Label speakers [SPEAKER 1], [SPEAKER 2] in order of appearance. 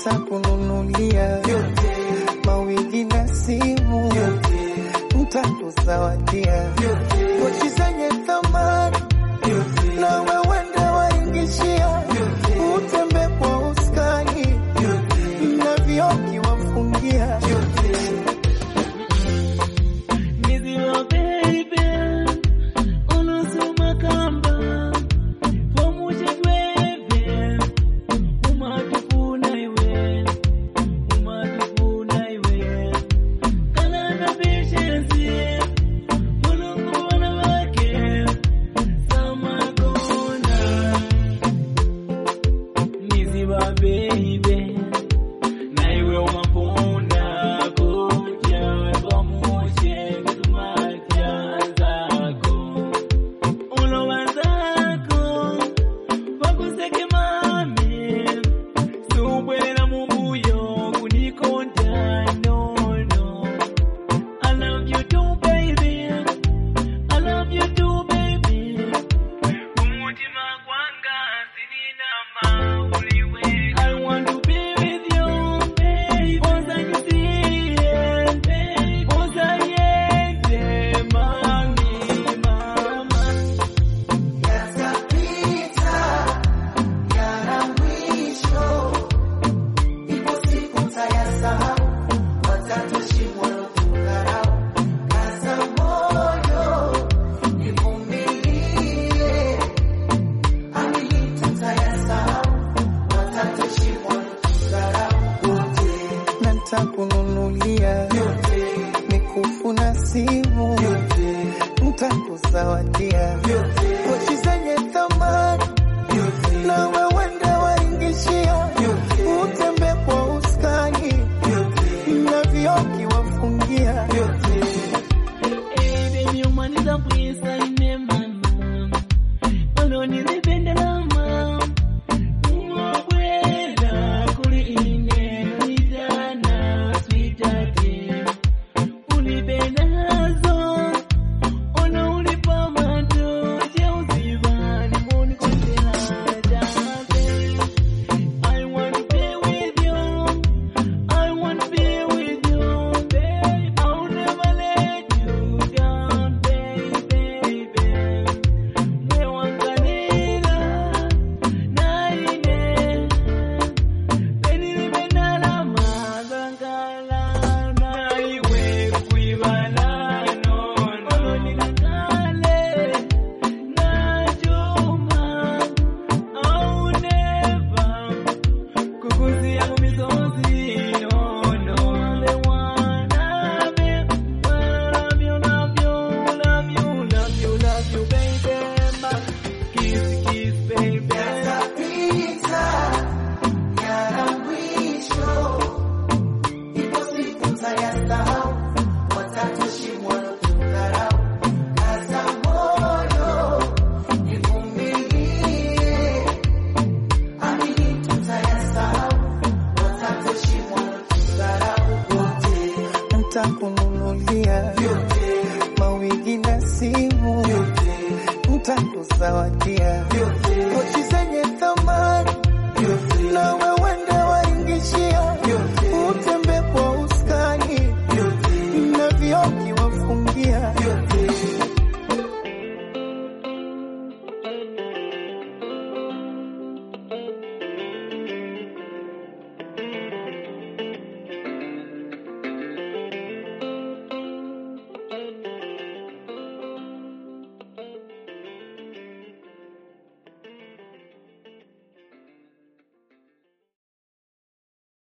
[SPEAKER 1] ntakununulia mawigi na simu, ntakuzawadia pochi zenye thamani na wewende waingishia, utembe kwa uskani na vioki wafungia
[SPEAKER 2] Niziwa baby, unasoma kamba pamoja twende, umatufuna iwe, umatufuna iwe, kana na patience, Mulungu wanawake, sama kona. Niziwa baby, na iwe umapunda kuja pamoja kutumatia zako ulowa zako wakuseke mami subwera mumbuyo kunikonda nono I love you too baby I love you too baby umutima kwanga sinina mauliwe I want to be with you baby Oza nisiye baby Oza yende mami mama
[SPEAKER 1] yatapita yana mwisho, ipo siku tayasahau, watatoshimwa kudharau. Kaza moyo nivumilie, amini tutayasahau, watatoshimwa kudharau. Wote na ntakununulia mikufu na simu, ntakuzawadia pochi zenye thamani na wewende waingishia, utembe kwa uskani na vioki wafungia
[SPEAKER 2] Hey baby umaniza kuisa ine mama Wano nilipendela mama Umabwela kuli ine Nijana sweetheart Ulipendazo Ona ulipa mato Cheuzibani moni kondela jabe I want to be with you I want to be with you, babe. I'll never let you down, baby, baby. Mwewangalila, naine. Benilibendala mazangala, naiwe kuibala, nono. Nikakale, najuma, I'll never kukuzia mumizozi ono the one I love you, love you, love you, love you, love you, baby. Ma, kiss, kiss, baby.
[SPEAKER 1] yatapita yana mwisho, ipo siku tayasahau, watatoshimwa kudharau. Kaza moyo nivumilie, amini tutayasahau, watatoshimwa kudharau. Wote ntakununulia mawigi na simu, ntakuzawadia pochi